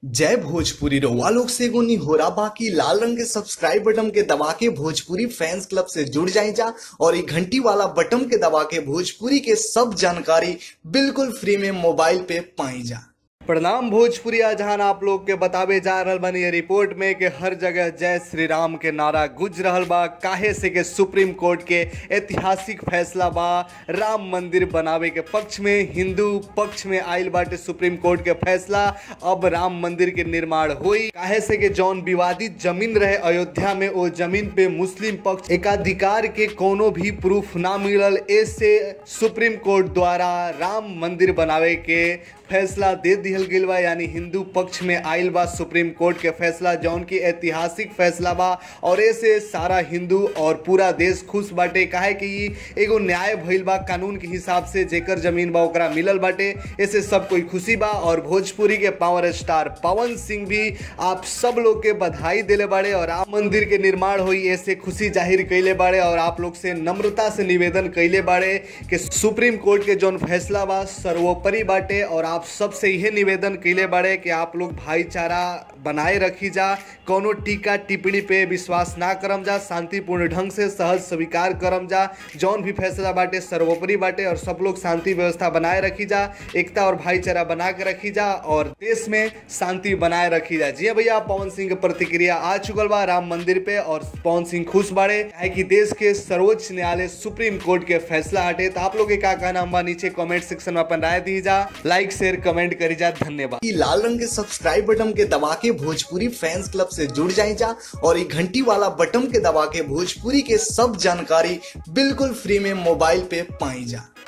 जय भोजपुरी रउआ लोग से एगो निहोरा बाकी लाल रंग के सब्सक्राइब बटन के दबा के भोजपुरी फैंस क्लब से जुड़ जाए जा और ये घंटी वाला बटन के दबा के भोजपुरी के सब जानकारी बिल्कुल फ्री में मोबाइल पे पाई जा प्रणाम भोजपुरी जहां आप लोग के बतावे जा रहल बानी ये रिपोर्ट में कि हर जगह जय श्री राम के नारा गुज रहल बा काहे से के सुप्रीम कोर्ट के ऐतिहासिक फैसला बा राम मंदिर बनावे के पक्ष में हिंदू पक्ष में आयल बाटे सुप्रीम कोर्ट के फैसला अब राम मंदिर के निर्माण हुई काहे से के जौन विवादित जमीन रहे अयोध्या में वो जमीन पे मुस्लिम पक्ष एकाधिकार के कोनो भी प्रूफ ना मिलल ऐसे सुप्रीम कोर्ट द्वारा राम मंदिर बनावे के फैसला दे दिहल गईल बा यानी हिंदू पक्ष में आयल बा सुप्रीम कोर्ट के फैसला जौन की ऐतिहासिक फैसला बा और ऐसे सारा हिंदू और पूरा देश खुश बाटे काहे कि ई एगो न्याय भइल बा कानून के हिसाब से जेकर जमीन बा ओकरा मिलल बाटे ऐसे सब कोई खुशी बा और भोजपुरी के पावर स्टार पवन सिंह भी आप सब लोग के बधाई देले बाड़े और राम मंदिर के निर्माण हुई ऐसे खुशी जाहिर कैले बाड़े और आप लोग से नम्रता से निवेदन कैले बाड़े कि सुप्रीम कोर्ट के जौन फैसला बा सर्वोपरि बाटे और आप सबसे यह निवेदन कैले बाड़े कि आप लोग भाईचारा बनाए रखी जा कोनो टीका टिप्पणी पे विश्वास ना करम जा शांतिपूर्ण ढंग से सहज स्वीकार करम जा जौन भी फैसला बाटे सर्वोपरि बाटे और सब लोग शांति व्यवस्था बनाए रखी जा एकता और भाईचारा बना के रखी जा और देश में शांति बनाए रखी जा जी हाँ भैया पवन सिंह के प्रतिक्रिया आ चुकल बा राम मंदिर पे और पवन सिंह खुश बाड़े है कि देश के सर्वोच्च न्यायालय सुप्रीम कोर्ट के फैसला हटे तो आप लोग के का कहना बा नीचे कमेंट सेक्शन में अपन राय दी जा लाइक शेयर कमेंट करी जा धन्यवाद ये लाल रंग के सब्सक्राइब बटन के दबा के भोजपुरी फैंस क्लब से जुड़ जाए जा और ये घंटी वाला बटन के दबा के भोजपुरी के सब जानकारी बिल्कुल फ्री में मोबाइल पे पाई जा